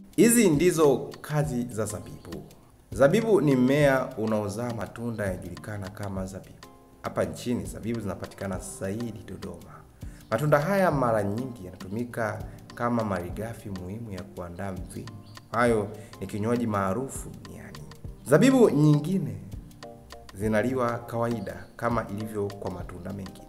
Hizi ndizo kazi za zabibu. Zabibu ni mmea unaozaa matunda yanajulikana kama zabibu. Hapa nchini zabibu zinapatikana zaidi Dodoma. Matunda haya mara nyingi yanatumika kama malighafi muhimu ya kuandaa mvinyo. Hayo ni kinywaji maarufu duniani. Zabibu nyingine zinaliwa kawaida kama ilivyo kwa matunda mengine.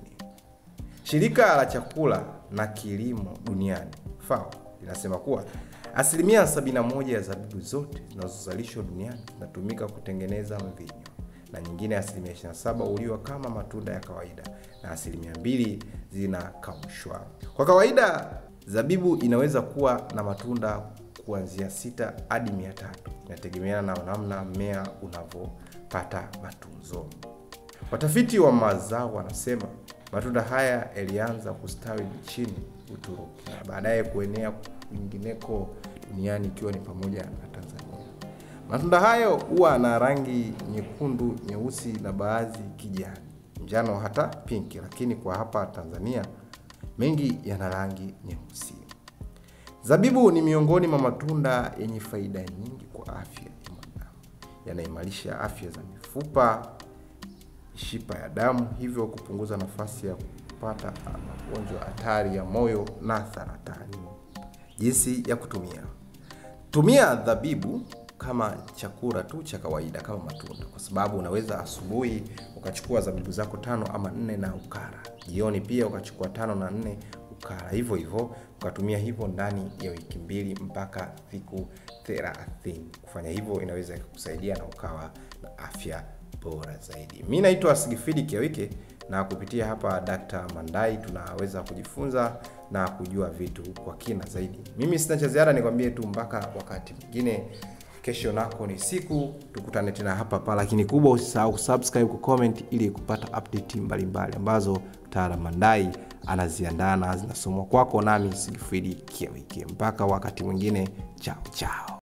Shirika la chakula na kilimo duniani FAO linasema kuwa asilimia 71 ya zabibu zote zinazozalishwa duniani zinatumika kutengeneza mvinyo na nyingine asilimia 27 huliwa kama matunda ya kawaida na asilimia mbili zinakaushwa. Kwa kawaida zabibu inaweza kuwa na matunda kuanzia sita hadi mia tatu inategemeana na namna mmea unavyopata matunzo. Watafiti wa mazao wanasema matunda haya yalianza kustawi nchini Uturuki na baadaye kuenea kwingineko duniani ikiwa ni pamoja na Tanzania. Matunda hayo huwa na rangi nyekundu, nyeusi na baadhi kijani, njano hata pinki, lakini kwa hapa Tanzania mengi yana rangi nyeusi. Zabibu ni miongoni mwa matunda yenye faida nyingi kwa afya ya mwanadamu. Yanaimarisha afya za mifupa, mishipa ya damu, hivyo kupunguza nafasi ya kupata magonjwa hatari ya moyo na saratani. Jinsi ya kutumia: tumia zabibu kama chakula tu cha kawaida kama matunda, kwa sababu unaweza asubuhi ukachukua zabibu zako tano ama nne na ukara, jioni pia ukachukua tano na nne ukara, hivyo hivyo ukatumia hivyo ndani ya wiki mbili mpaka siku thelathini. Kufanya hivyo inaweza ikakusaidia na ukawa na afya bora zaidi. Mi naitwa Sigifidi Kiawike na kupitia hapa Dr. Mandai tunaweza kujifunza na kujua vitu kwa kina zaidi. Mimi sina cha ziada, nikwambie tu mpaka wakati mwingine. Kesho nako ni siku, tukutane tena hapa hapa, lakini kubwa usisahau kusubscribe, kucomment ili kupata update mbalimbali ambazo mtaalamu Mandai anaziandaa na zinasomwa kwako, nami Sigifidi Kiawike. Mpaka wakati mwingine, chao chao.